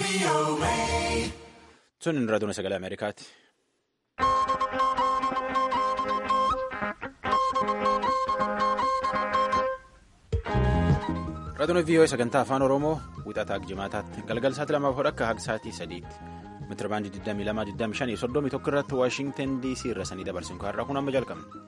Sun inni raadiyoo sagalee Ameerikaati. Raadiyoo VOA sagantaa afaan Oromoo wixataa jimaataatti galgal sa'aatii lamaaf hodha akka haga sa'aatii sadiitti meetira baandii 22 25 irratti Waashingtan DC irra sanii dabarsin har'a kun amma jalqabna.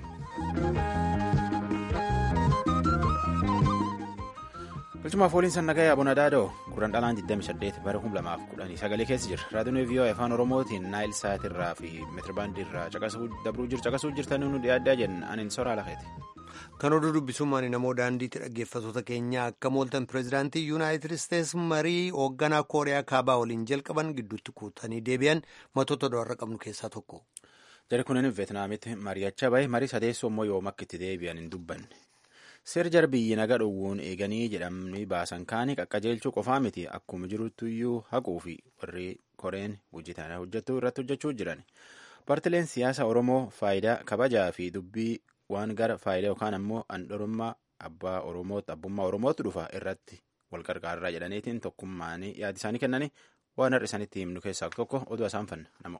Bilchumaaf waliin sannagaya Abuna Daadoo gurraan dhalaan 28 bara 2019 keessa jira. Raadiyoon VOA afaan Oromootiin Naayil Saatirraa fi meetirabaandii irraa dabruu jiru caqasuu jirtanii nu dhiyaaddaa jenna aniin soraa lafeeti. Kan oduu dubbisummaan namoo daandiitti dhaggeeffattoota keenya akka mooltan pireezidaantii yuunaayitid isteets marii hoogganaa kooriyaa kaabaa waliin jalqaban gidduutti kuutanii deebi'an matoota do'arra qabnu keessaa tokko. Jari kunin Veetnaamitti mari'achaa bahe marii sadeessoo immoo yoom akka itti deebi'an hin dubbanne. Seer biyyi naga dhowwuun eeganii jedhamanii baasan kaanii qaqqajeelchuu qofaa miti akkuma jiruttuyyuu haquu fi warri koreen hojjetan hojjechuu irratti hojjechuu jiran. Paartileen siyaasa Oromoo faayidaa kabajaa fi dubbii waan gara faayidaa yookaan ammoo handhorummaa abbaa Oromootti abbummaa Oromootti dhufa irratti wal qarqaarraa jedhaniitiin tokkummaanii yaada isaanii kennanii waan har'a isaanitti himnu keessaa tokko oduu isaan fanna nama.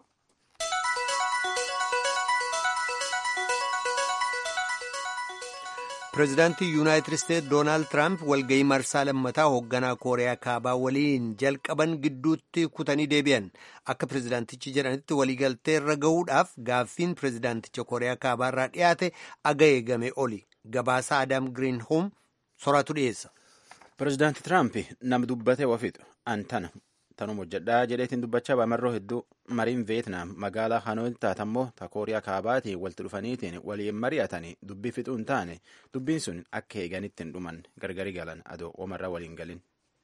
pireezidaantii yuunaayitid isteets doonaald tiraamp walga'ii marsaa lammataa hoogganaa kooriyaa kaabaa waliin jalqaban gidduutti kutanii deebi'an akka pireezidaantichi jedhanitti waliigaltee irra ga'uudhaaf gaaffiin pireezidaanticha kooriyaa kaabaa irraa dhiyaate aga eegame oli gabaasa adaam giriinhoom soraatu dhiyeessa. pireezidaanti tiraamp nama dubbatee wafixu antana tanuma hojjedhaa jedheetiin dubbachaa baamarroo hedduu mariin veetnaam magaalaa hanootti taatammoo ta kooriyaa kaabaatiin walitti dhufaniitiin waliin mari'atanii dubbii fixuu hin taane dubbiin sun akka eeganitti hin dhuman gargari galan adoo omarra waliin galin.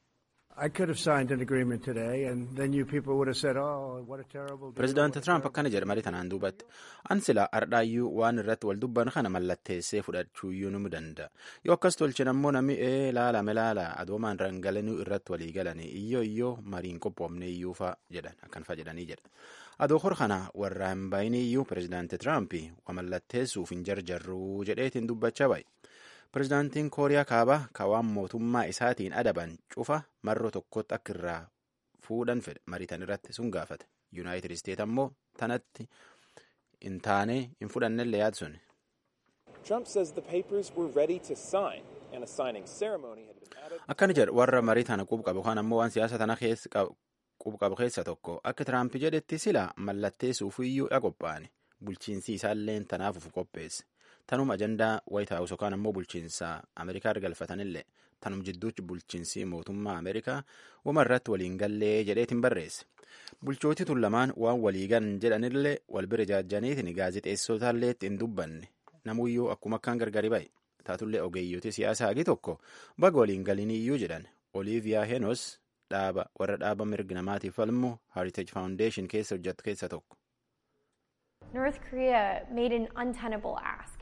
pireezidaanti tiraamp akkana jedhe marii tanaan duubatti an silaa ardhaayyuu waan irratti wal dubban kana mallatteessee fudhachuuyyuu nu danda'a yoo akkas tolchin ammoo namni ee laalame laala adoomaan rangalanuu irratti walii galanii iyyoo iyyoo mariin qophoofne iyyuufa jedhan akkanfa jedhanii jedha adoo hor kana warra hin baay'inii iyyuu pireezidaanti tiraamp wa mallatteessuuf hin jarjarruu jedheetiin dubbachaa baay'e. pireezidaantiin kooriyaa kaabaa kawaan mootummaa isaatiin adaban cufa marroo tokkotti akka irraa fuudhan fedhe mariitan irratti sun gaafate yuunaayitid isteet ammoo tanatti hin taane hin fudhannellee yaadsun. akkana jedhe warra marii tana qubqabu yookaan ammoo waan siyaasa tana qubqabu keessa tokko akka tiraamp jedhetti sila mallatteessuuf iyyuu dha qophaa'ane bulchiinsi isaallee tanaafuuf qopheesse. tanuma ajandaa waayit haawus yookaan ammoo bulchiinsa ameerikaa galfatanillee tanum jidduutti bulchiinsi mootummaa ameerikaa wama irratti waliin gallee jedheetiin barreesse bulchootii tun lamaan waan waliigan jedhanillee wal bira jaajjaniitiin gaazexeessotaallee ittiin dubbanne namuyyuu akkuma akkaan gargari ba'e taatullee ogeeyyotii siyaasaa hagi tokko baga waliin galiniyyuu jedhan oliiviyaa henos dhaaba warra dhaaba mirgi namaatiif falmu heritage foundation keessa hojjetu keessa tokko. North Korea made an untenable ask.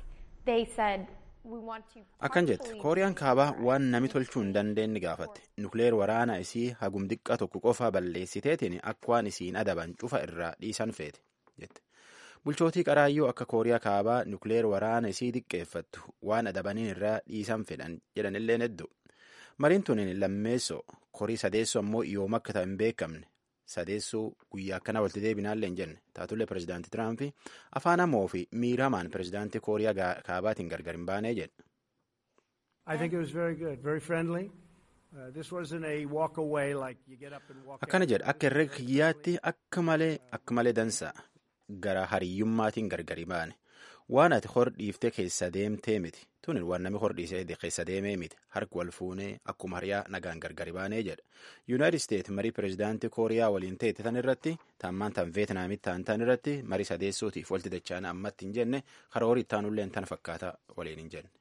akkan jette kooriyaan kaabaa waan nami tolchuu hin dandeenye gaafatte nukleer waraana isii hagum xiqqaa tokko qofaa balleessiteetiin akka waan isiin adaban cufa irraa dhiisan feete jette bulchootii qaraayyuu akka kooriyaa kaabaa nukleer waraana isii xiqqeeffattu waan adabaniin irraa dhiisan fedhan jedhanilleen hedduu mariin tuniin lammeessoo korii sadeessoo ammoo yoom akka ta'e hin beekamne sadeessuu guyyaa akkana walitti deebinaallee hin jenne taatullee pireezidaantii tiraamp afaan hamoo fi miiramaan pireezidaantii kooriyaa kaabaatiin gargar hin baanee jedhe. akkana jedhe akka herrega kiyyaatti akka malee akka malee dansa gara hariyyummaatiin gargari baane waan ati hor dhiiftee keessa deemtee miti tunin waan namni hor dhiisee keessa deemee miti harki wal fuunee akkuma hariyaa nagaan gargari baanee jedha yuunaayitid isteet marii pireezidaantii kooriyaa waliin teette tan irratti taammaan tan veetnaamitti ta'an tan irratti marii sadeessuutiif walti dacha'an ammatti hin jenne karoora ittaanulleen tan fakkaata waliin hin jenne.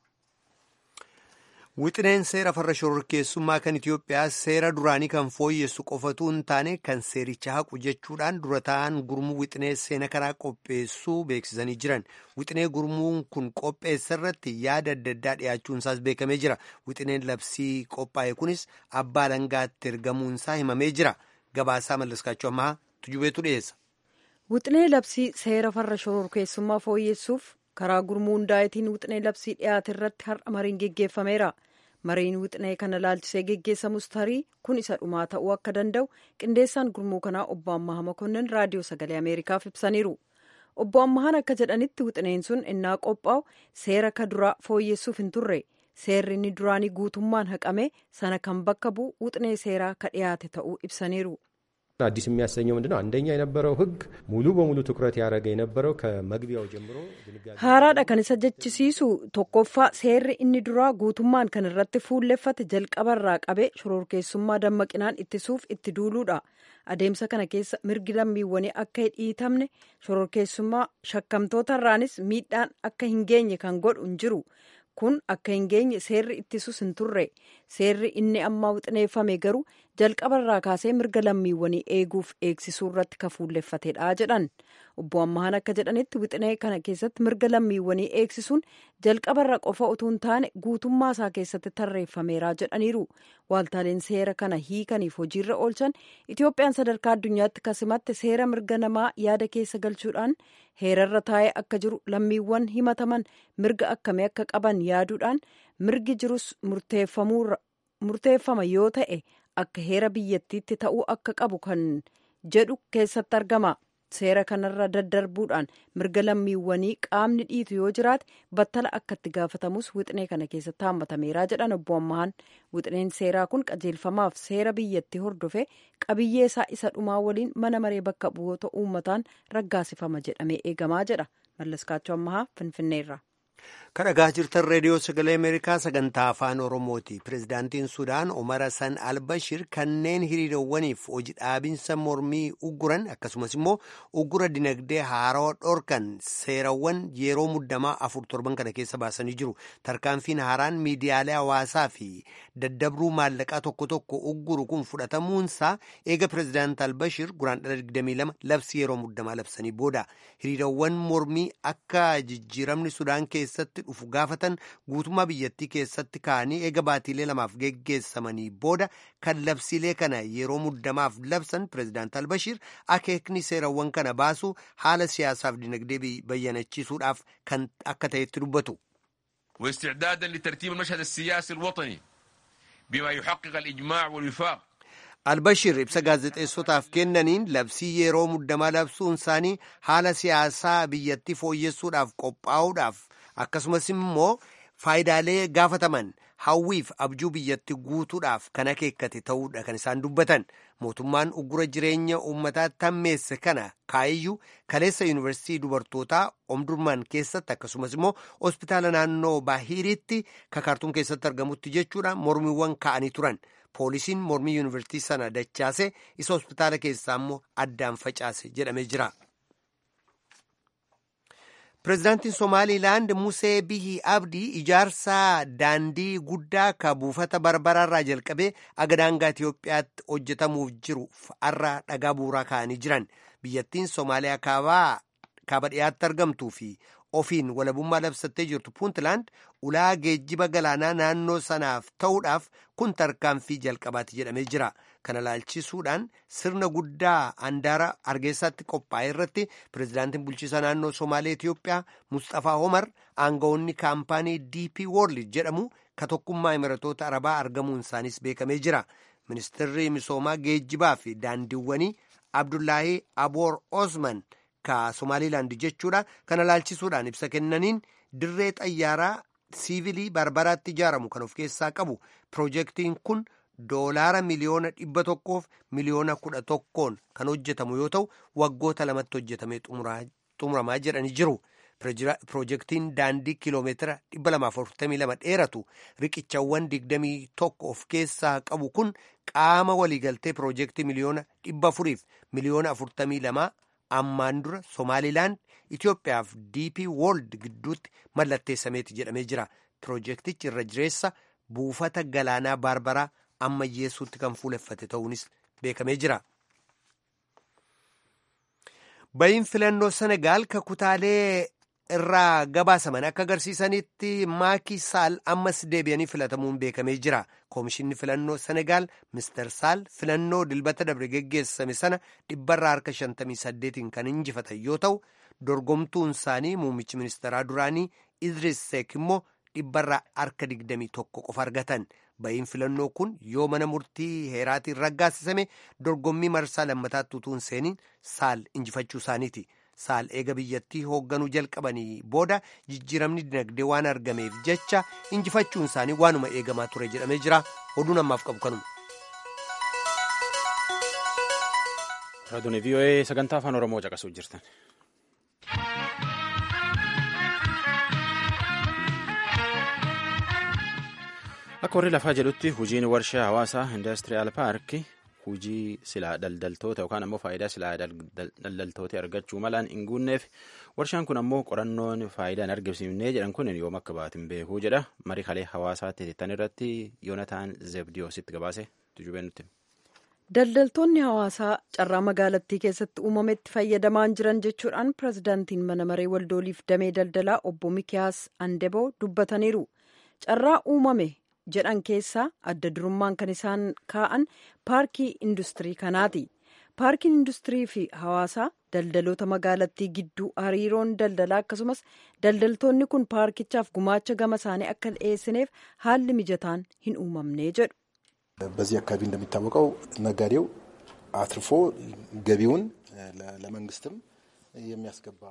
Wixineen seera farra shororkeessummaa kan Itoophiyaa seera duraanii kan fooyyessu qofatu hin taane kan seericha haqu jechuudhaan dura ta'an gurmuu wixinee seena karaa qopheessuu beeksisanii jiran. Wixinee gurmuun kun qopheessa irratti yaada adda addaa dhiyaachuun isaas beekamee jira. Wixineen labsii qophaa'e kunis abbaa alangaatti ergamuun isaa himamee jira. Gabaasaa mallaskaachuu ammaa tujubeetu dhiyeessa. Wixinee labsii seera farra shororkeessummaa fooyyessuuf karaa gurmuu hundaa'itiin wixinee labsii dhiyaate irratti har'a mariin geggeeffameera. mariin wixinee kana laalchisee geggeessamus tarii kun isa dhumaa ta'uu akka danda'u qindeessaan gurmuu kanaa obbo Ammaha Makonnin raadiyoo sagalee Ameerikaaf ibsaniiru. Obbo Ammahaan akka jedhanitti wixineen sun innaa qophaa'u seera ka duraa fooyyessuuf hin turre. Seerri inni duraanii guutummaan haqame sana kan bakka bu'u wixinee seeraa ka dhiyaate ta'uu ibsaniiru. አዲስ የሚያሰኘው ምንድነው? አንደኛ የነበረው ሕግ ሙሉ በሙሉ ትኩረት ያደረገ የነበረው ከመግቢያው ጀምሮ haaraadha kan isa jechisiisu tokkoffaa seerri inni duraa guutummaan kan irratti fuulleffate jalqabarraa qabee shororkeessummaa dammaqinaan ittisuuf itti duuluudha adeemsa kana keessa mirgi lammiiwwanii akka hin dhiitamne shororkeessummaa shakkamtootarraanis miidhaan akka hin geenye kan godhu hin jiru kun akka hin geenye seerri ittisus hin turre seerri inni ammaa wixineeffame garuu jalqabarraa kaasee mirga lammiiwwanii eeguuf eegsisuu irratti ka fuulleffatedha jedhan obbo Ammahaan akka jedhanitti wixinee kana keessatti mirga lammiiwwanii eegsisuun jalqabarra qofa utuu hin taane guutummaa isaa keessatti tarreeffameera jedhaniiru waaltaaleen seera kana hiikaniif hojiirra oolchan Itoophiyaan sadarkaa addunyaatti kasimatte seera mirga namaa yaada keessa galchuudhaan heerarra taa'ee akka jiru lammiiwwan himataman mirga akkamii akka qaban yaaduudhaan mirgi jirus murteeffama yoo ta'e akka heera biyyattiitti ta'uu akka qabu kan jedhu keessatti argama. Seera kanarra daddarbuudhaan mirga lammiiwwanii qaamni dhiitu yoo jiraate battala akka itti gaafatamus wixinee kana keessatti haammatameera jedhan obbo Ammahaan. Wixineen seeraa kun qajeelfamaaf seera biyyattii hordofe qabiyyee isaa isa dhumaa waliin mana maree bakka bu'oota uummataan raggaasifama jedhamee eegamaa jedha. Mallaskaachoo Ammahaa Finfinneerra. Kan dhagaa jirtan reediyoo sagalee Ameerikaa sagantaa afaan Oromooti. Pireezidaantiin Sudaan Omar Hassan Albashir kanneen hiriirowwaniif hojii dhaabinsa mormii ugguran akkasumas immoo uggura dinagdee haarawaa dhorkan seerawwan yeroo muddamaa afur torban kana keessa baasanii jiru. Tarkaanfiin haaraan miidiyaalee hawaasaa fi daddabruu maallaqaa tokko tokko ugguru kun fudhatamuunsaa eega pireezidaant Albashir guraandhala 22 labsi yeroo muddamaa labsanii booda hiriirowwan mormii akka jijjiiramni Sudaan keessatti dhufu gaafatan guutummaa biyyattii keessatti ka'anii eega baatiilee lamaaf geggeessamanii booda kan labsiilee kana yeroo muddamaaf labsan pireezidaant albashir akeekni seerawwan kana baasu haala siyaasaaf dinagdee bayyanachiisuudhaaf kan akka ta'etti dubbatu. واستعدادا لترتيب المشهد السياسي الوطني بما يحقق الإجماع والوفاق albashir ibsa gaazexeessotaaf kennaniin labsii yeroo muddamaa labsuun isaanii haala siyaasaa biyyattii fooyyessuudhaaf qophaa'uudhaaf akkasumas immoo faayidaalee gaafataman hawwiif abjuu biyyatti guutuudhaaf kan akeekkate ta'uudha kan isaan dubbatan mootummaan uggura jireenya uummataa tammeesse kana kaa'iyyuu kaleessa yuunivarsiitii dubartootaa omdurman keessatti akkasumas immoo hospitaala naannoo baahiriitti kakaartuun keessatti argamutti jechuudha mormiiwwan ka'anii turan poolisiin mormii yuunivarsiitii sana dachaase isa hospitaala keessaa immoo addaan facaase jedhamee jira. Pireezidaantiin Somaaliilaand Musee Bihi Abdii ijaarsa daandii guddaa ka buufata barbaraarraa jalqabee aga daangaa Itoophiyaatti hojjetamuuf jiru har'a dhagaa bu'uuraa kaa'anii jiran. Biyyattiin Somaaliyaa kaaba dhiyaatti argamtuu fi ofiin walabummaa labsattee jirtu Puuntland ulaa geejjiba galaanaa naannoo sanaaf ta'uudhaaf kun tarkaanfii jalqabaati jedhamee jira. Kana laalchisuudhaan sirna guddaa handaara Hargeysaatti qophaa'e irratti pireezidaantiin bulchiisa naannoo Somaalee Itiyoophiyaa Mustafaa Omar aangawoonni kaampaanii DP World jedhamu ka tokkummaa Imiratoota Arabaa argamuun isaanis beekamee jira. Ministeerri misoomaa geejjibaa fi daandiiwwanii Abdullaahii Aboor Osman ka Somaaliilaand jechuudha. Kana laalchisuudhaan ibsa kennaniin dirree xayyaaraa siivilii barbaraatti ijaaramu kan of keessaa qabu piroojeektiin kun. doolaara miliyoona dhibba tokkoof miliyoona kudha tokkoon kan hojjetamu yoo ta'u waggoota lamatti hojjetamee xumuramaa jedhanii jiru. Piroojeektiin daandii kiloomeetira dhibba lamaaf afurtamii lama dheeratu riqichawwan digdamii tokko of keessaa qabu kun qaama waliigaltee piroojeektii miliyoona dhibba afuriif miliyoona afurtamii lamaa ammaan dura Somaaliilaand Itoophiyaaf DP World gidduutti mallatteessameeti jedhamee jira. Piroojeektichi irra jireessa buufata galaanaa baarbaraa ammayyeessuutti kan fuuleffate ta'uunis beekamee jira. Bayin filannoo Senegaal ka kutaalee irraa gabaasaman akka agarsiisanitti Maaki Saal ammas deebi'anii filatamuun beekamee jira. Koomishinni filannoo Senegaal Mister Saal filannoo dilbata dabre geggeessame sana dhibbarraa harka 58 kan injifatan yoo ta'u dorgomtuun isaanii muummichi ministeeraa duraanii Idris Seek immoo dhibbarraa harka digdamii tokko qofa argatan ba'iin filannoo kun yoo mana murtii heeraatiin raggaasisame dorgommii marsaa lammataatti utuu hin seeniin saal injifachuu isaaniiti. saal eega biyyattii hoogganuu jalqabanii booda jijjiiramni dinagdee waan argameef jecha injifachuun isaanii waanuma eegamaa ture jedhamee jira oduun ammaaf qabu kanuma. Raadiyoo VOA sagantaa afaan Oromoo caqasuu jirtan. Akka warri lafaa jedhutti hojiin warshaa hawaasaa indastiriyaal paarkii hujii silaa daldaltoota yookaan ammoo faayidaa silaa daldaltoota argachuu malaan hin guunneef warshaan kun ammoo qorannoon faayidaa hin argamsiifnee jedhan kun yoom akka baatin beekuu jedha marii kalee hawaasaatti hittan irratti yoonataan zebdiyoositti gabaase tujubee nutti. Daldaltoonni hawaasaa carraa magaalattii keessatti uumametti fayyadamaan jiran jechuudhaan pirezidaantiin mana maree waldooliif damee daldalaa obbo Mikiyaas Andeboo dubbataniiru. Carraa uumame jedhan keessaa adda durummaan kan isaan kaa'an paarkii industirii kanaati. Paarkiin industirii fi hawaasaa daldaloota magaalattii gidduu hariiroon daldalaa akkasumas daldaltoonni kun paarkichaaf gumaacha gama isaanii akka dhiyeessineef haalli mijataan hin uumamne jedhu. በዚህ አካባቢ እንደሚታወቀው ነጋዴው አትርፎ ገቢውን ለመንግስትም የሚያስገባ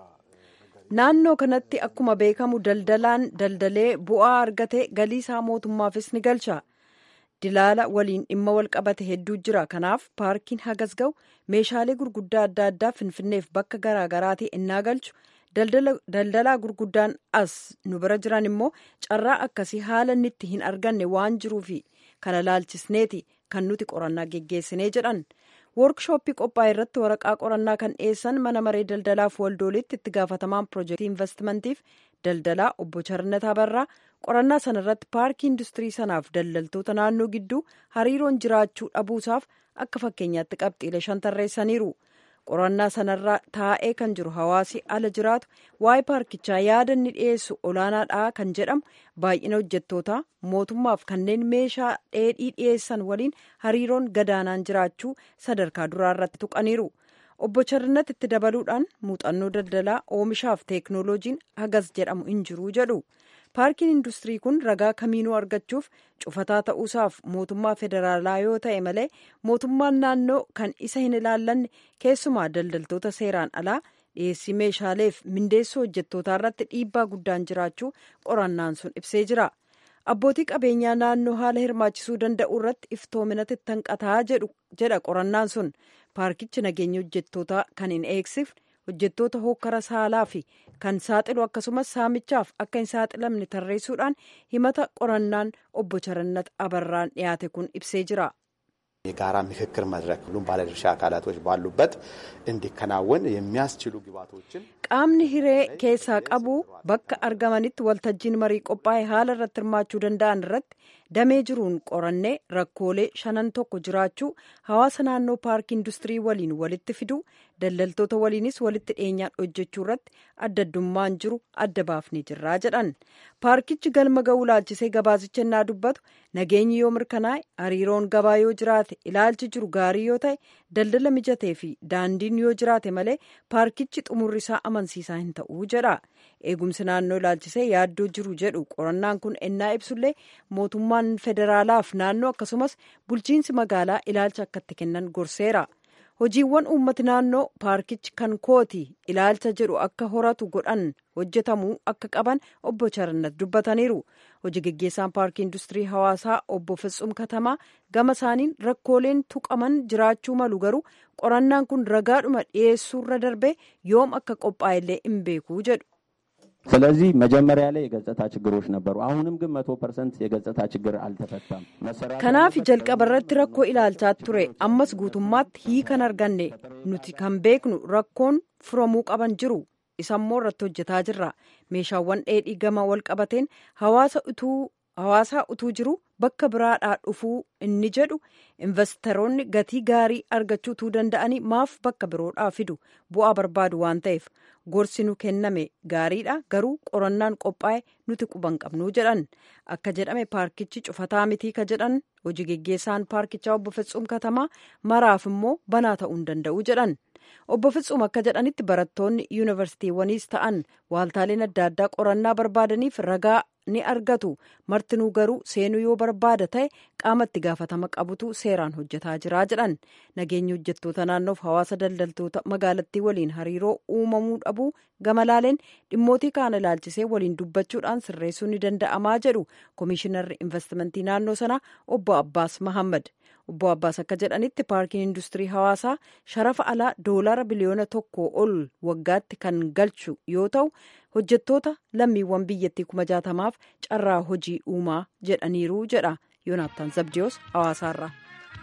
naannoo kanatti akkuma beekamu daldalaan daldalee bu'aa argate galii isaa mootummaafis ni galcha dilaala waliin dhimma wal qabate hedduu jira kanaaf paarkiin hagas ga'u meeshaalee gurguddaa adda addaa finfinneef bakka garaagaraatii innaa galchu daldalaa gurguddaan as nu bira jiran immoo carraa akkasii haala inni itti hin arganne waan jiruufi kana laalchisneeti kan nuti qorannaa geggeessinee jedhan woorkshooppii qophaa'e irratti waraqaa qorannaa kan dhiyeessan mana maree daldalaaf waldoolitti itti gaafatamaan piroojeektii investimantiif daldalaa obbo Charnataa Barraa qorannaa sana irratti paarkii industirii sanaaf daldaltoota naannoo gidduu hariiroon jiraachuu dhabuusaaf akka fakkeenyaatti qabxiilee shan tarreessaniiru. qorannaa sanarra taa'ee kan jiru hawaasi ala jiraatu waa'ee paarkichaa yaada inni dhiyeessu olaanaadha kan jedhamu baay'ina hojjettootaa mootummaaf kanneen meeshaa dheedhii dhiyeessan waliin hariiroon gadaanaan jiraachuu sadarkaa duraa irratti tuqaniiru obbo Charnat itti dabaluudhaan muuxannoo daldalaa oomishaaf teeknooloojiin hagas jedhamu hin jiru jedhu. paarkiin industirii kun ragaa kamiinuu argachuuf cufataa ta'uusaaf mootummaa federaalaa yoo ta'e malee mootummaan naannoo kan isa hin ilaallanne keessumaa daldaltoota seeraan alaa dhiyeessii meeshaaleef mindeessoo hojjettootaa irratti dhiibbaa guddaan jiraachuu qorannaan sun ibsee jira abbootii qabeenyaa naannoo haala hirmaachisuu danda'u irratti iftoominatti tanqataa jedha qorannaan sun paarkichi nageenya hojjettootaa kan hin eegsifne hojjettoota hokkara saalaa fi kan saaxilu akkasumas saamichaaf akka hin saaxilamne tarreessuudhaan himata qorannaan obbo Charannat Abarraan dhiyaate kun ibsee jira. የጋራ ምክክር መድረክ ሁሉም ባለድርሻ አካላቶች ባሉበት እንዲከናወን የሚያስችሉ ግባቶችን qaamni hiree keessaa qabu bakka argamanitti waltajjiin marii qophaa'e haala irratti hirmaachuu danda'an irratti damee jiruun qorannee rakkoolee shanan tokko jiraachuu hawaasa naannoo paarkii industirii waliin walitti fiduu daldaltoota waliinis walitti dhiyeenyaan hojjechuu irratti adda addummaan jiru adda baafnee jirraa jedhan paarkichi galma ga'uu laalchisee gabaasicha innaa dubbatu nageenyi yoo mirkanaa'e hariiroon gabaa yoo jiraate ilaalchi jiru gaarii yoo ta'e daldala mijatee fi daandiin yoo jiraate malee paarkichi xumurri isaa amansiisaa hin ta'uu jedha eegumsi naannoo ilaalchisee yaaddoo jiru jedhu qorannaan kun ennaa ibsullee mootummaan federaalaaf naannoo akkasumas bulchiinsi magaalaa ilaalcha akka itti kennan gorseera hojiiwwan uummati naannoo paarkichi kan kooti ilaalcha jedhu akka horatu godhan hojjetamuu akka qaban obbo Charannat dubbataniiru hojii geggeessaan paarkii industirii hawaasaa obbo Fitsum Katamaa gama isaaniin rakkooleen tuqaman jiraachuu malu garuu qorannaan kun ragaadhuma dhiyeessuurra darbee yoom akka qophaa'ellee hin beekuu jedhu. ስለዚህ መጀመሪያ ላይ የገጽታ ችግሮች ነበሩ። አሁንም ግን መቶ ፐርሰንት የገጽታ ችግር አልተፈታም። kanaaf jalqaba irratti rakkoo ilaalchaa ture ammas guutummaatti hiika arganne nuti kan beeknu rakkoon furamuu qaban jiru isammoo irratti hojjetaa jirra meeshaawwan dheedhii gama wal qabateen hawaasa utuu hawaasaa utuu jiru bakka biraadhaa dhufuu inni jedhu investoroonni gatii gaarii argachuu utuu danda'anii maaf bakka biroodhaa fidu bu'aa barbaadu waan ta'eef gorsi nu kenname gaariidha garuu qorannaan qophaa'e nuti quban qabnuu jedhan akka jedhame paarkichi cufataa mitii ka jedhan hojii geggeessaan paarkichaa obbo Fitsum Katamaa maraaf immoo banaa ta'uu hin danda'u jedhan obbo Fitsum akka jedhanitti barattoonni yuunivarsiitiiwwaniis ta'an waaltaaleen adda addaa qorannaa barbaadaniif ragaa ni argatu martinuu garuu seenuu yoo barbaada ta'e qaama itti gaafatama qabutu seeraan hojjetaa jira jedhan nageenya hojjettoota naannoof hawaasa daldaltoota magaalattii waliin hariiroo uumamuu dhabuu gamalaaleen dhimmootii kaan ilaalchisee waliin dubbachuudhaan sirreessuu ni danda'amaa jedhu koomishinarri investimentii naannoo sanaa obbo Abbaas Mahammad. obbo Abbaas akka jedhanitti paarkiin industirii hawaasaa sharafa alaa doolaara biliyoona tokko ol waggaatti kan galchu yoo ta'u hojjettoota lammiiwwan biyyattii kuma jaatamaaf carraa hojii uumaa jedhaniiru jedha yoonaattaan zabdiyoos hawaasaarraa.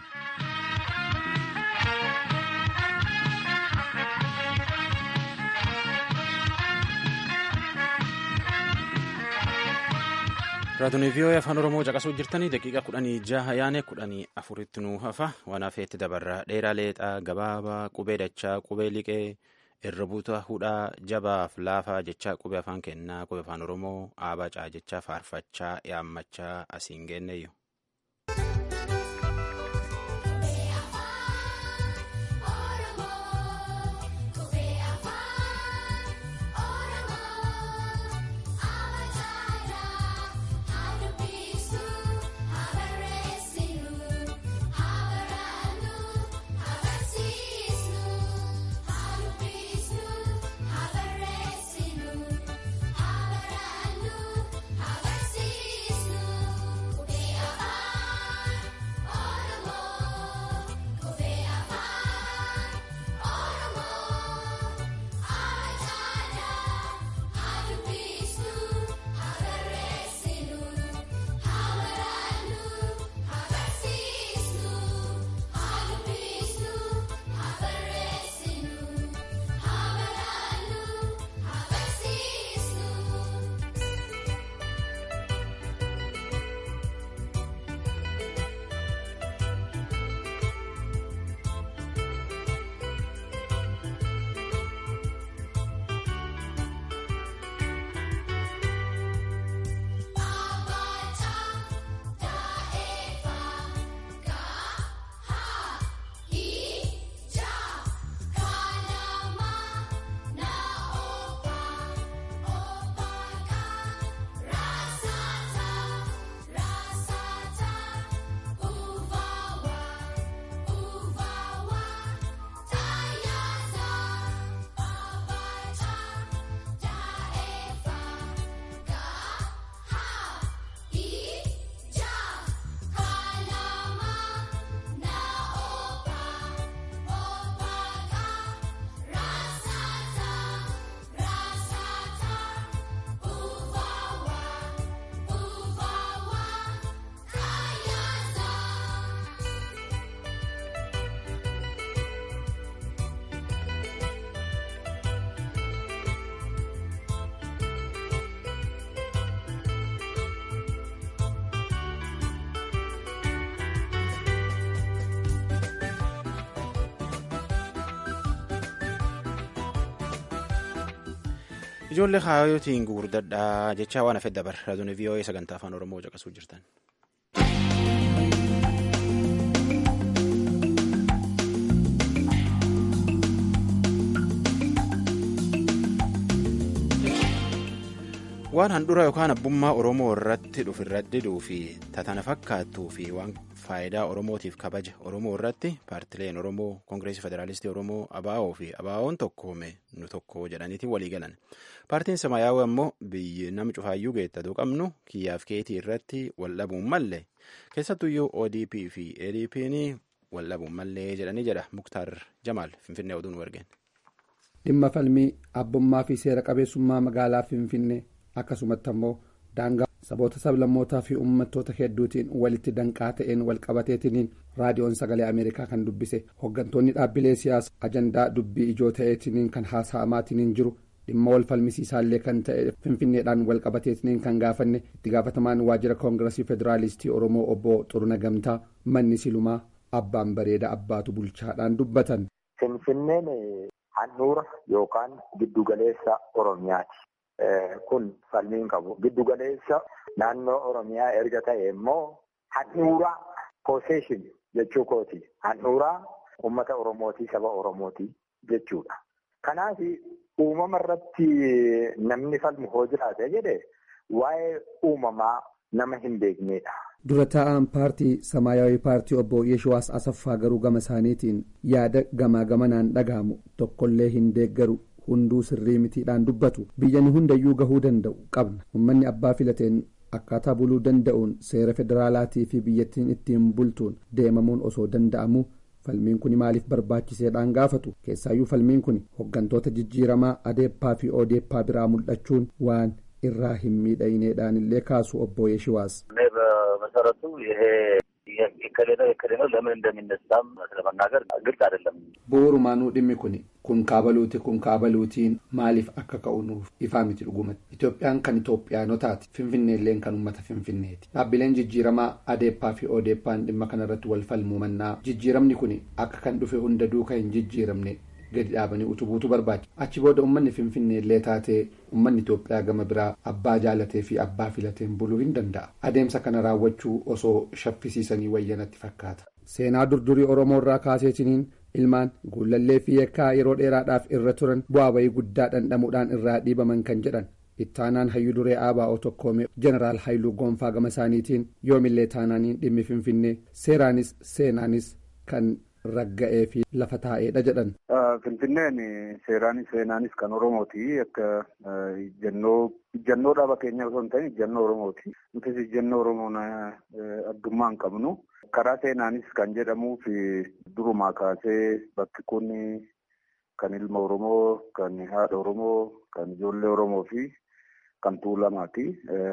raadiyoo vii'oo'ee afaan oromoo caqasuu jirtanii daqiiqa kudhanii jaha yaane kudhanii afuritti nuu hafa waan hafeetti dabarra dheeraa leexaa gabaabaa qubee dachaa qubee liqee irra buuta hudhaa jabaaf laafaa jechaa qubee afaan kennaa qubee afaan oromoo aabacaa jechaa faarfachaa yaammachaa asiin geenneeyyu. ijoollee kaayootiin gurguddadhaa jechaa waan hafe dabar raadiyoo vii'oo'ee sagantaa afaan oromoo caqasuu jirtan. waan handhura yookaan abbummaa oromoo irratti dhufu irratti diduu fi tatana fakkaattuu fi waan faayidaa oromootiif kabaja oromoo irratti paartileen oromoo koongireesii federaalistii oromoo abaa'oo fi abaa'oon tokkoome nu tokko jedhaniitiin walii galan paartiin samaayyaawaa ammoo biyyi nama cufaayyuu geettatu qabnu kiyyaaf keetii irratti wal dhabuun malle keessattuyyuu odp fi adp'n wal dhabuun mallee jedhanii jedha muktaar jamaal finfinnee oduun wargeen. dhimma falmii abbummaa fi seera qabeessummaa magaalaa finfinnee akkasumatti ammoo daangaa saboota sablammootaa fi uummattoota hedduutiin walitti danqaa ta'een walqabateetiniin raadiyoon sagalee ameerikaa kan dubbise hooggantoonni dhaabbilee siyaasaa ajandaa dubbii ijoo ta'eetiniin kan haasa'amaatiniin jiru dhimma wal falmisiisaallee kan ta'e finfinneedhaan walqabateetiniin kan gaafanne itti gaafatamaan waajjira koongiresii federaalistii oromoo obbo xuruna gamtaa manni silumaa abbaan bareeda abbaatu bulchaadhaan dubbatan. finfinneen handhuura yookaan giddugaleessa oromiyaati. kun falmiin qabu giddugaleessa naannoo oromiyaa erga ta'e immoo handhuuraa possession jechuu kooti handhuuraa ummata oromootii saba oromootii jechuudha kanaaf uumama irratti namni falmu hoo jiraate jedhe waa'ee uumamaa nama hin beeknedha. dura taa'aan paartii samaayawii paartii obbo Yeshuwaas Asaffaa garuu gama isaaniitiin yaada gamaa gamanaan dhagahamu tokkollee hin deeggaru hunduu sirrii mitiidhaan dubbatu biyyan hundayyuu gahuu danda'u qabna uummanni abbaa filateen akkaataa buluu danda'uun seera federaalaatii fi biyyattiin ittiin bultuun deemamuun osoo danda'amu falmiin kun maaliif barbaachiseedhaan gaafatu keessaayyuu falmiin kun hoggantoota jijjiiramaa adeeppaa fi odeeppaa biraa mul'achuun waan irraa hin miidhagneedhaan illee kaasu obbo Yeshiwaas. በመሰረቱ ይሄ የከሌ ነው የከሌ ነው ለምን እንደሚነሳም ስለመናገር ግልጽ አይደለም። bu'uurumaanuu dhimmi kun kun kaabaluuti kun kaabaluutiin maaliif akka ka'u nuuf ifaa miti dhugumatti itoophiyaan kan itoophiyaanotaati finfinneelleen kan uummata finfinneeti dhaabbileen jijjiiramaa adeeppaa fi odeeppaan dhimma kanarratti wal falmuu mannaa jijjiiramni kun akka kan dhufe hunda duuka hin jijjiiramne gadi dhaabanii utubuutu barbaachisa achi booda uummanni finfinneellee taatee uummanni itoophiyaa gama biraa abbaa jaalatee fi abbaa filateen buluu hin danda'a adeemsa kana raawwachuu osoo shaffisiisanii wayyanatti fakkaata. seenaa durdurii oromoo irraa kaaseetiniin ilmaan guulallee fi yakkaa yeroo dheeraadhaaf irra turan bu'aa bayii guddaa dhandhamuudhaan irraa dhiibaman kan jedhan ittaanaan hayyuu duree ABO tokkoomee jeneraal haayiluu gonfaa gama isaaniitiin yoomillee taanaaniin dhimmi finfinnee seeraanis seenaanis kan ragga'ee fi lafa taa'eedha jedhan. Finfinneen seeraanis seenaanis kan Oromooti akka ijjannoo dhaaba keenya osoo hin ta'in ijjannoo Oromooti. Nutis ijjannoo Oromoon addummaa hin qabnu. Karaa seenaanis kan jedhamuuf durumaa kaasee bakki kun kan ilma Oromoo, kan haadha Oromoo, kan ijoollee Oromoo fi kan tuulamaati.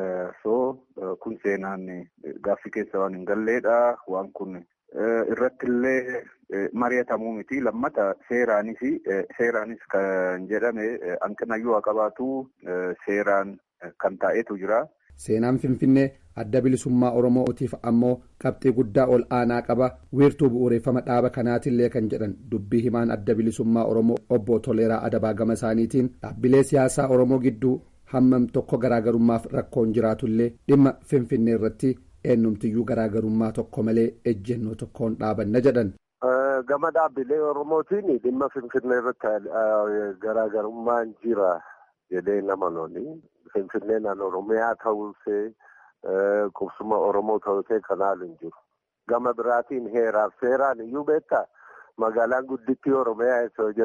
So kun seenaan gaaffii keessa waan hin galleedha. Waan kun irratti illee mari'atamuu miti. Lammata seeraanis seeraanis kan jedhame hanqinayyuu haa qabaatu seeraan kan taa'etu jira. Seenaan Finfinnee adda bilisummaa Oromootiif ammoo qabxii guddaa ol aanaa qaba wiirtuu bu'uureffama dhaaba kanaatillee kan jedhan dubbii himaan adda bilisummaa Oromoo obbo Toleeraa Adabaa gama isaaniitiin dhaabbilee siyaasaa Oromoo gidduu hammam tokko garaagarummaaf rakkoon jiraatullee dhimma Finfinnee irratti eenyumtiyyuu garaagarummaa tokko malee ejjennoo tokkoon dhaabanna jedhan. Gama dhaabbilee Oromootiin dhimma Finfinnee irratti garaagarummaan jira jedhee nama loli. Finfinneen Oromiyaa ta'uusee qubsuma Oromoo ta'uusee kanaan hin jiru. Gama biraatiin heeraaf seeraan iyyuu beektaa magaalaan guddittii Oromiyaa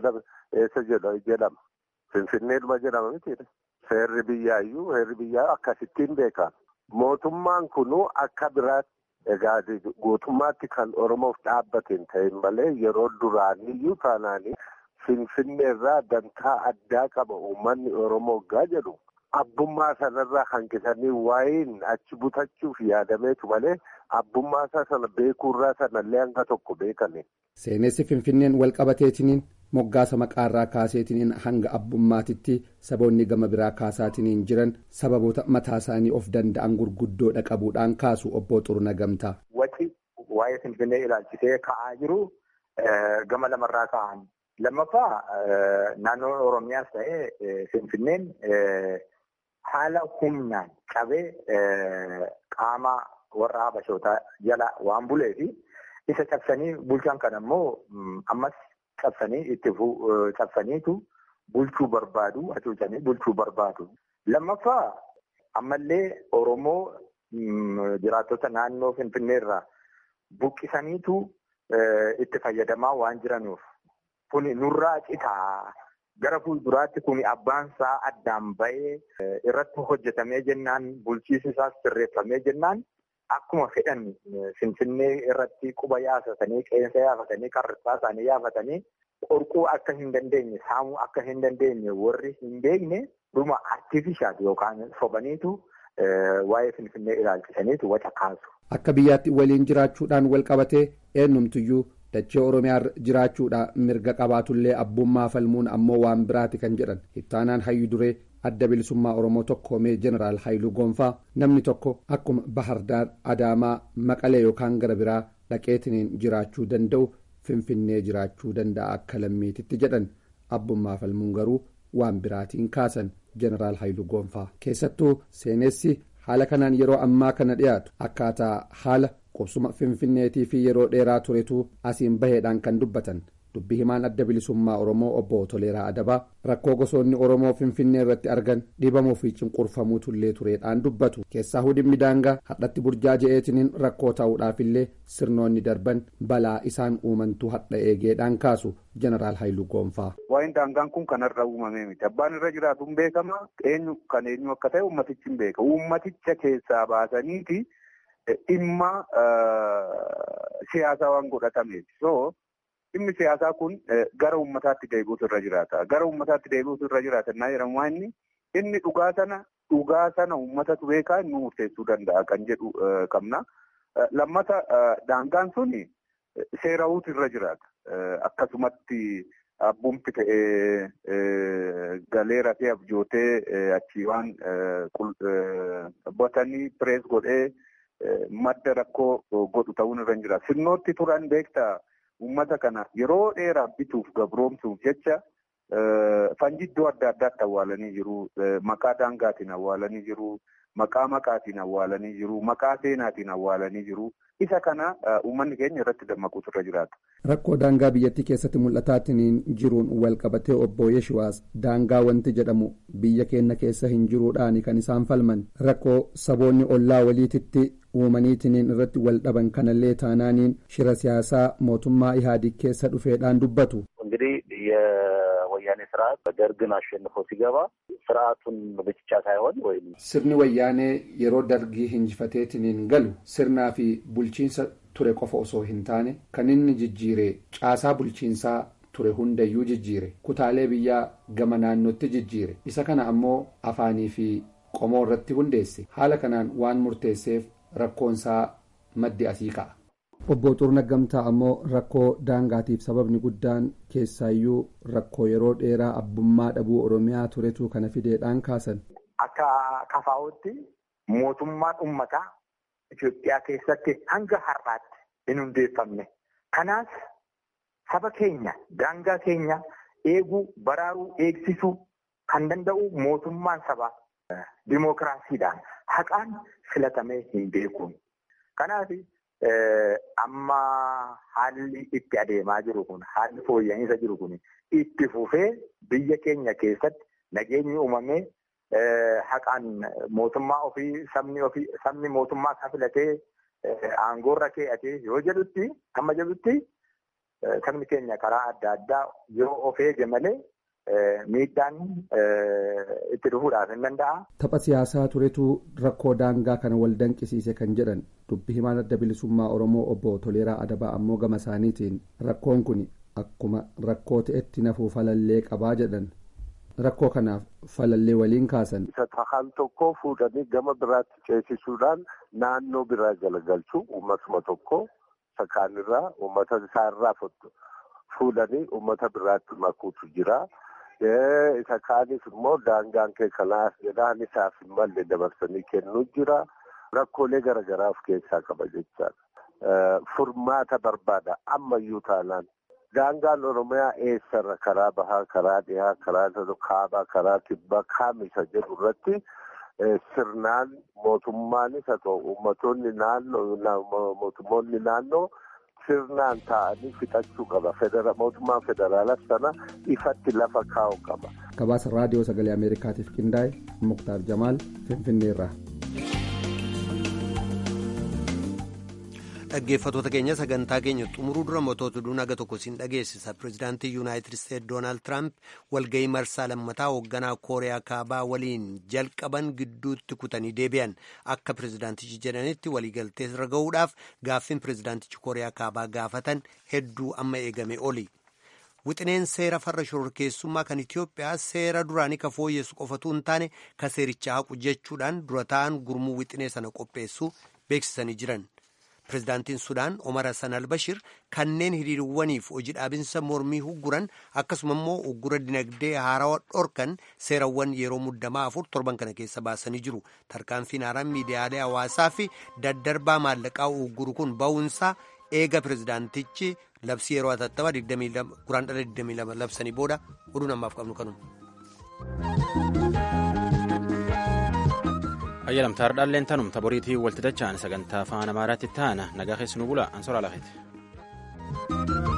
eessa jedhama. Finfinneedhuma jedhama mitiidha. Seerri biyyaa iyyuu heerri biyyaa akkasittiin beekama. Mootummaan kunuu akka biraatti egaa guutummaatti kan Oromoof dhaabbateen ta'in malee yeroo duraaniyyuu taanaanii Finfinneerraa dantaa addaa qaba uummanni Oromoo gaa jedhu. Abbummaa sanarraa hanqisanii waa'een achi butachuuf yaadameetu malee abbummaa isaa sana beekuurraa sanallee hanga tokko beekame. Seenessi Finfinneen wal qabateetiniin moggaasa maqaarraa kaaseetiniin hanga abbummaatitti saboonni gama biraa kaasaatiniin jiran sababoota mataa isaanii of danda'an gurguddoodha qabuudhaan kaasu obbo Xuruna Gamtaa. Waci waa'ee Finfinnee ilaalchisee ka'aa jiru gama lamarraa ka'an. Lammaffaa naannoo Oromiyaas ta'ee Finfinneen. Haala humnaan qabee qaama warra habashootaa jala waan bulee fi isa cabsanii bulchan kan ammoo ammas cabsanii itti cabsaniitu bulchuu barbaadu hacuucanii bulchuu barbaadu. Lammaffaa ammallee Oromoo jiraattota naannoo Finfinneerraa buqqisaniitu itti fayyadamaa waan jiranuuf kuni nurraa citaa. Gara fuulduraatti kun abbaan isaa addaan ba'ee irratti hojjetamee jennaan bulchiinsi isaas sirreeffamee jennaan akkuma fedhan finfinnee irratti quba yaafatanii qeensa yaafatanii qarrisaa isaanii yaafatanii qorquu akka hin dandeenye saamuu akka hin dandeenye warri hin beekne dhuma artifishaal yookaan sobaniitu waa'ee finfinnee ilaalchisaniitu waca kaasu. Akka biyyaatti waliin jiraachuudhaan wal qabatee eenyumtuyyuu. dachee oromiyaa jiraachuudha mirga qabaatullee abbummaa falmuun ammoo waan biraati kan jedhan ittaanaan hayyu duree adda bilisummaa oromoo tokkoomee jeneraal haayiluu gonfaa namni tokko akkuma bahardaar adaamaa maqalee yookaan gara biraa dhaqeetiniin jiraachuu danda'u finfinnee jiraachuu danda'a akka lammiititti jedhan abbummaa falmuun garuu waan biraatiin kaasan jeneraal haayiluu gonfaa keessattuu seenessi haala kanaan yeroo ammaa kana dhiyaatu akkaataa haala qubsuma finfinneetii fi yeroo dheeraa turetu asiin baheedhaan kan dubbatan dubbi himaan adda bilisummaa oromoo obbo toleeraa adabaa rakkoo gosoonni oromoo finfinnee irratti argan dhibamuu fi cunqurfamuu tullee tureedhaan dubbatu keessaa hudhimmi daangaa hadhatti burjaaja'eetiniin rakkoo ta'uudhaafillee sirnoonni darban balaa isaan uumantu hadha eegeedhaan kaasu jeneraal haayiluu goonfaa. waa'een daangaan kun kanarra uumamee miti abbaan irra jiraatu hin beekama eenyu kan eenyu akka ta'e ummatichi hin beeka ummaticha keessaa baasaniiti dhimma siyaasaa waan godhatameef so dhimmi siyaasaa kun gara ummataatti deebi'uutu irra jiraata gara ummataatti deebi'uutu irra jiraata naa jedhamu inni inni dhugaa sana dhugaa sana ummatatu beekaa inni murteessuu danda'a kan jedhu qabna lammata daangaan sun seerawuutu irra jiraata akkasumatti abbumti ta'ee galeera fi abjootee achii waan batanii pirees godhee madda rakkoo godhu ta'uun irra hin jira. Sirnootti turan beektaa uummata kana yeroo dheeraa bituuf gabroomsuuf jecha fanjiddoo adda addaatti awwaalanii jiru. Maqaa daangaatiin awwaalanii jiru. Maqaa maqaatiin awwaalanii jiru. Maqaa seenaatiin awwaalanii jiru. Isa kana uummanni keenya irratti dammaquutu irra jiraata. Rakkoo daangaa biyyattii keessatti mul'ataatiin jiruun wal qabatee obbo Yeshiwaas daangaa wanti jedhamu biyya keenya keessa hin jiruudhaan kan isaan falman rakkoo saboonni ollaa waliititti uumaniitiin irratti wal dhaban kanallee taanaaniin shira siyaasaa mootummaa ihaadig keessa dhufeedhaan dubbatu. እንግዲህ የወያኔ ስርዓት ደርግን አሸንፎ ሲገባ ስርዓቱን ብቻ ሳይሆን ወይም sirni wayyaanee yeroo dargii hinjifateetiin galu sirnaa fi bulchiinsa ture qofa osoo hin taane kan inni jijjiire caasaa bulchiinsaa ture hundayyuu jijjiire kutaalee biyyaa gama naannootti jijjiire isa kana ammoo afaanii fi qomoo irratti hundeesse haala kanaan waan murteesseef rakkoonsaa maddi asii ka'a. obbo Xurna Gamtaa ammoo rakkoo daangaatiif sababni guddaan keessaayyuu rakkoo yeroo dheeraa abbummaa dhabuu oromiyaa turetu kana fideedhaan kaasan. Akka kafaa'utti mootummaan uummataa Itoophiyaa keessatti hanga har'aatti hin hundeeffamne. Kanaaf saba keenya daangaa keenya eeguu baraaruu eegsisuu kan danda'u mootummaan sabaa dimookiraasiidhaan haqaan filatamee hin beekuun. Kanaaf amma haalli itti adeemaa jiru kun haalli fooyya'insa jiru kun itti fufee biyya keenya keessatti nageenyi uumamee haqaan mootummaa ofii sabni ofii sabni mootummaa isaa filatee aangoorra kee'atee yoo jedhutti amma jedhutti sabni keenya karaa adda addaa yoo of eege malee miidhaan itti dhufuudhaaf hin danda'a. Tapha siyaasaa turetu rakkoo daangaa kana wal danqisiise kan jedhan dubbi himaan adda bilisummaa Oromoo obbo Toleeraa Adabaa ammoo gama isaaniitiin rakkoon kun akkuma rakkoo ta'etti nafuu falallee qabaa jedhan. Rakkoo kanaaf falallee waliin kaasan. Isa tahaan tokko fuudhanii gama biraatti ceesisuudhaan naannoo biraa galagalchuu uummatuma tokko sakaanirraa uummata isaarraa fuudhanii uummata biraatti makuutu jira. isa kaanis immoo daangaan kee kanaas jedhaan isaaf hin malle dabarsanii kennuu jira. Rakkoolee garaagaraa of keessaa qaba jechaadha. Furmaata barbaada ammayyuu taanaan. Daangaan Oromiyaa eessarra karaa bahaa, karaa dhihaa, karaa kaabaa, karaa kibbaa kaamisa jedhu irratti sirnaan mootummaanis haa ta'u uummattoonni naannoo mootummoonni naannoo sirnaan taa'anii fixachuu qaba. Mootummaan federaalas sana ifatti lafa kaa'u qaba. Gabaasa raadiyoo sagalee Ameerikaatiif qindaa'e Muktaar Jamaal Finfinneerraa. dhaggeeffatoota keenya sagantaa keenya xumuruu dura mootota duun aga tokko siin dhageessisa pirezidaantii yuunaayitid isteet doonaald tiraamp walga'ii marsaa lammataa hoogganaa kooriyaa kaabaa waliin jalqaban gidduutti kutanii deebi'an akka pirezidaantichi jedhanitti waliigaltee irra ga'uudhaaf gaaffiin pirezidaantichi kooriyaa kaabaa gaafatan hedduu amma eegame oli. wixineen seera farra shororkeessummaa kan Itiyoophiyaa seera duraanii ka fooyyessu qofatu hin taane ka seericha haqu jechuudhaan dura ta'an gurmuu wixinee sana qopheessuu beeksisanii jiran. Pireezidaantiin Sudaan Omar Hassan Albashir kanneen hiriirwwaniif hojii dhaabinsa mormii hugguran akkasuma immoo uggura dinagdee haarawaa dhorkan seerawwan yeroo muddamaa afur torban kana keessa baasanii jiru. Tarkaanfiin haaraan miidiyaalee hawaasaa fi daddarbaa maallaqaa ugguru kun ba'uunsaa eega pireezidaantichi labsii yeroo atattamaa guraandhala 22 labsanii booda oduu namaaf qabnu kanuma. ayyalamtaar dhaalleen tanumta boriitii walti dacha'an sagantaa afaan amaaraatti ta'ana nagaa keessanuu bula ansoraa lafeeti.